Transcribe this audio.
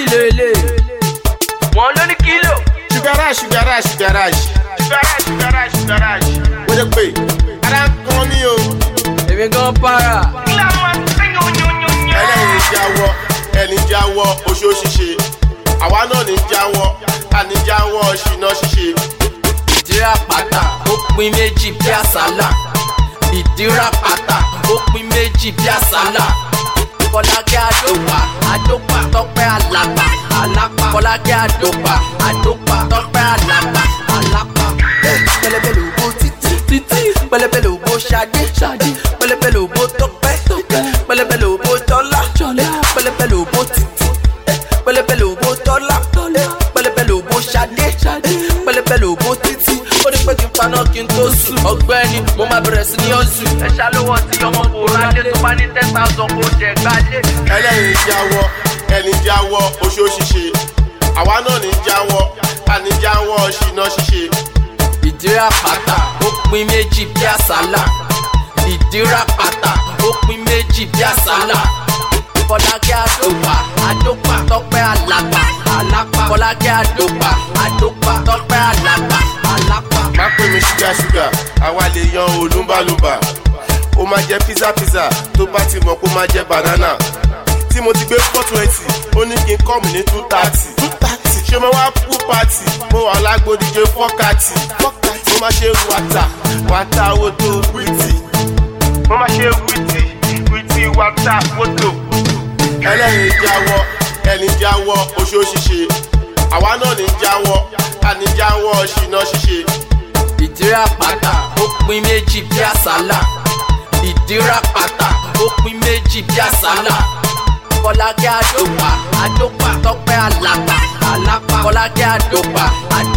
kílò ilé. wọ́n ló ní kílò. ṣùgárà ṣùgárà ṣùgárà ṣùgárà ṣùgárà ṣùgárà mo jẹ pé ara ń kan ní o èmi gan para. ẹlẹ́yin jáwọ́ ẹni jáwọ́ oṣó ṣíṣe àwa náà ní jáwọ́ àní jáwọ́ ṣìnà ṣíṣe ìdíra pátá ó pín méjì bí àsálà. ìdíra pátá ó pín méjì bí àsálà. kọ́lákẹ́ àdópa àdópa tọ́pẹ́ àlàpà àlàpà. kọ́lákẹ́ àdópa àdópa tọ́pẹ́ àlàpà àlàpà. pẹlẹbẹ lòbó títí títí pẹlẹbẹ lòbó ṣadé ṣadé pẹlẹbẹ lòbó tọ́pẹ́ tọ́pẹ́ pẹlẹbẹ lòbó tọ́lá tọ́lá pẹlẹbẹ lòbó títí pẹlẹbẹ lòbó tọ́lá tọ́lá pẹlẹbẹ lòbó ṣadé ṣadé pẹlẹbẹ lòbó títí ó ní pé kí n paná kí n tó sùn ọgbẹ́ni mo máa bẹ̀rẹ̀ sí ní ọ̀sùn. ẹ ṣàlówó tí ọmọ kò rálé tó bá ní ten thousand kó jẹ gbálé. ẹlẹ́yin jáwọ́ ẹni jáwọ́ oṣó ṣíṣe àwa náà ní jáwọ́ àní jáwọ́ ṣìnà ṣíṣe ìdíra pátá ó pín méjì bí àsálà ìdíra pátá ó pín méjì bí àsálà kọlákẹ́ àdópa àdópa tọ́pẹ́ àlàpà àlàpà kọlákẹ́ àdópa àdópa tọ́pẹ́ àlàpà àlàpà. má pè mí ṣúgà ṣúgà àwa lè yan olúmbàlùmbà ó máa jẹ pizza pizza tó bá ti mọ̀ kó máa jẹ banana tí mo ti gbé four twenty ó ní kí n kọ́ mi ní two thirty two thirty ṣé mo wá kú pati mo wà lágbódìje fọ́kàtì mo máa ṣe wàtà wàtà wòtò wìtì mo máa ṣe wìtì wìtì wàtà wòtò ẹlẹ́yin jáwọ́ ẹni jáwọ́ oṣó ṣíṣe àwa náà ní jáwọ́ àní jáwọ́ ṣìnà ṣíṣe. ìdíra pátá ó pín méjì bí àsálà ìdíra pátá ó pín méjì bí àsálà kọlákẹ́ àdópa àdópa tọ́pẹ́ àlàpà àlàpà kọlákẹ́ àdópa àdópa